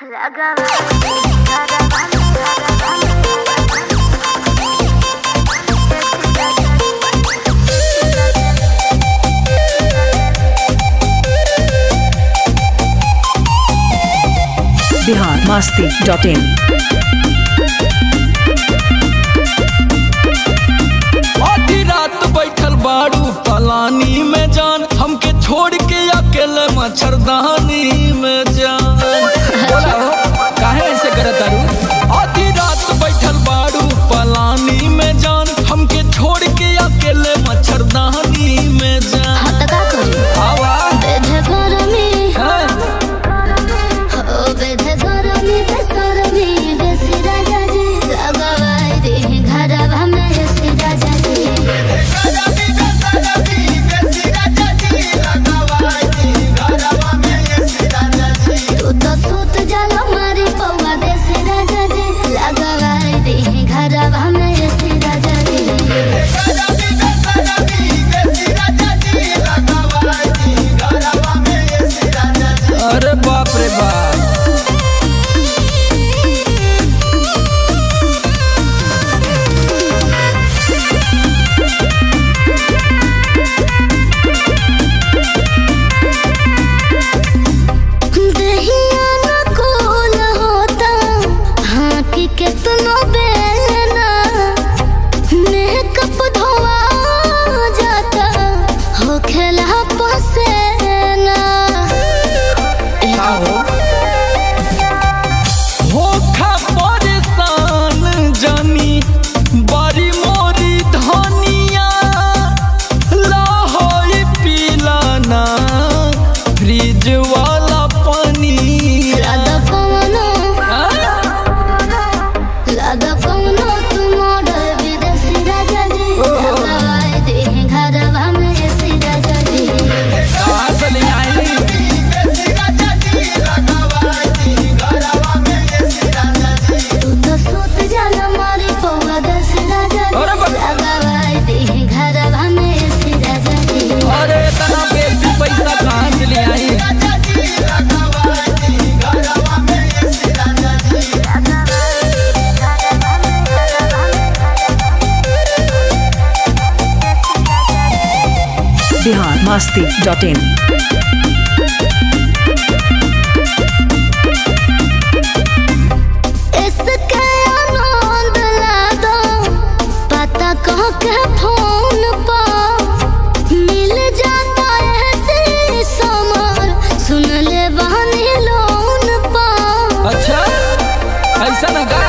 Bihar Masti dot in आधी रात बैठल बाड़ू पलानी में जान हमके छोड़ के अकेले मच्छरदानी में जान बोला हो काहे ऐसे करत तारू आधी रात बैठल बाड़ू पलानी में जान हमके छोड़ के अकेले मच्छरदानी में जान आवा है अरे बाप रे बाप कितनो बेलना मेकअप धोआ जाता हो खेला पसेना का हो होखा परेशान जानी बड़ी मोरी धनिया लाहौरी पीलाना फ्रिज वाला पानी लादा पवनो लादा पवनो तुम ऑर्डर विदेशी राजा जी लगाए दे घरवा में ऐसी राजा जी कहाँ से ले आई तू तो सूत जाला मारी पौवा दस राजा जी अरे बा- लगाए दे घरवा में ऐसी राजा जी अरे इतना बेसी पैसा कहाँ से ले आई बिहार मस्ती डॉट इन इसके आनंद ला दो पता कह के फोन पर मिल जाता ऐसे समर सुन ले बहनी लोन पर अच्छा ऐसा ना का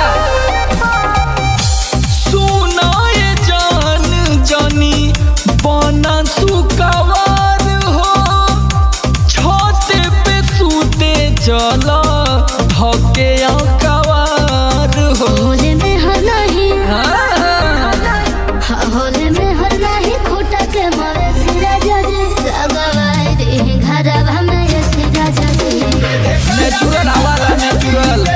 सुना ये जान जानी बना सुकवार हो छत पे सूते चला धके कवार हो होले में हर नहीं हाँ, होले में हर नहीं खूटा के मरे सिरा जजे लगवाए दे घर में ये सिरा जजे नेचुरल हवाला नेचुरल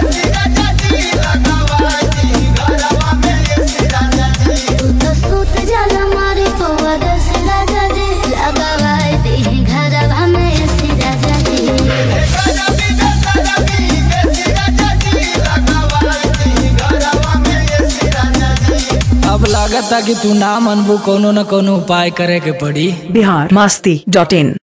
तू तो सूत जाला मारी पौवा दस राजा जी लगवाए दे घरवा में ऐसी राजा जी अब लागत कि तू ना मनबू कोनो न कोनो उपाय करे के पड़ी बिहार मस्ती डॉट इन